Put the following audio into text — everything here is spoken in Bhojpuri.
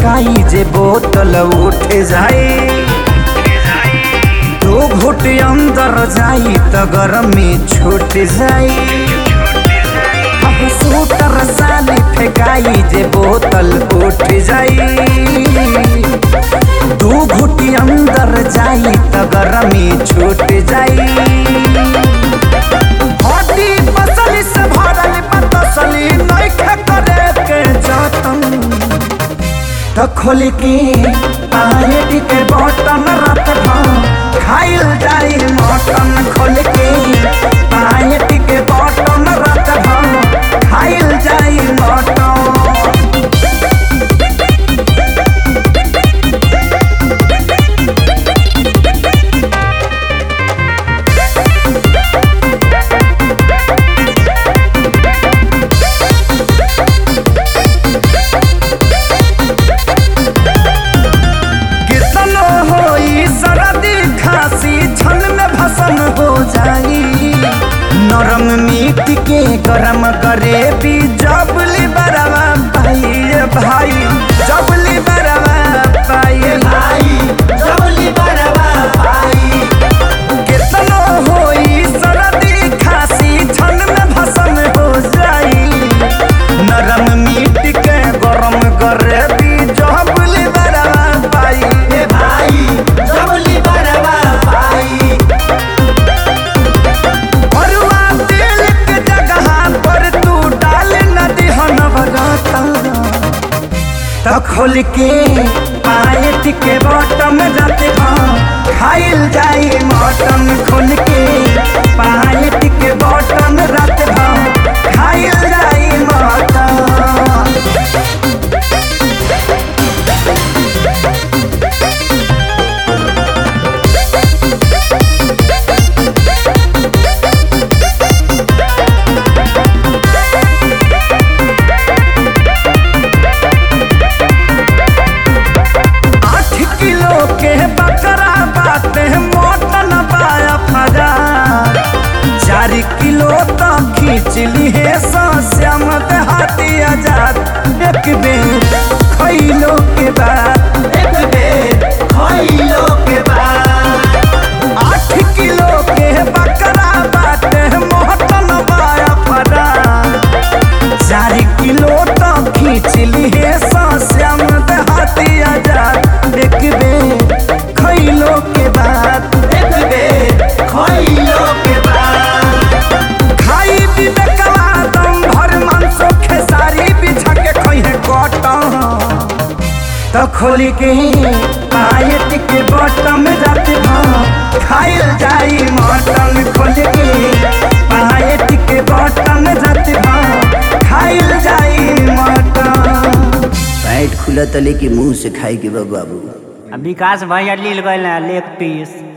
फेंकाई जे बोतल उठ जाए दो घुट अंदर जाई त गरमी छूट जाई अब सूटर साली फेंकाई जे बोतल उठ जाई दू घुटी अंदर जाई त गरमी छूट जाई हड्डी पसली से भरल पतसली नइखे करे के जतन त खोल के पायट के बटन रात भर खाइल जाई मटन खोल के पायट के बटन रात भर खाइल जाई मटन कितनो होई सरदी खांसी छन में भसन हो जाई नरम मीट के गरम करे भी जबली बरवा पाई रे भाई जबली बरवा पाई भाई जबली बरवा पाई कितनो होई सरदी खांसी छन में भसन हो जाई नरम मीट के गरम करे भी जबली बरवा पाई रे भाई जबली बरवा पाई भरुआ तेल के जगह पर तू डाल न दिहन बरता त खोल के पायट के बटम जाते खाइल जाई मटन खोल के पायट के बटन रात खाइल जाई मटन आठ किलो के बकरा बाटे मोटन पाया फजा चार किलो तो खींच ली है श्याम देहाती आजाद एक बेर खैलो के बाद एक बेर खैलो के बाद आठ किलो के बकरा बाटे मोटन पाया फजा चार किलो तो खींच ली है श्याम देहाती आजाद एक बेर खैलो के बाद एक बेर खैलो के बाद खाई पीबे कला दम भर मांसो खेसारी बिछा के खइहे कटन त खोली के पायट के बटम जाते भाव खाइल जाई मटन खोल के पायट के बटम जाते भाव खाइल जाई मटन पैंट खुला तले के मुंह से खाए के बा बाबू विकास भैया लील गए लेग पीस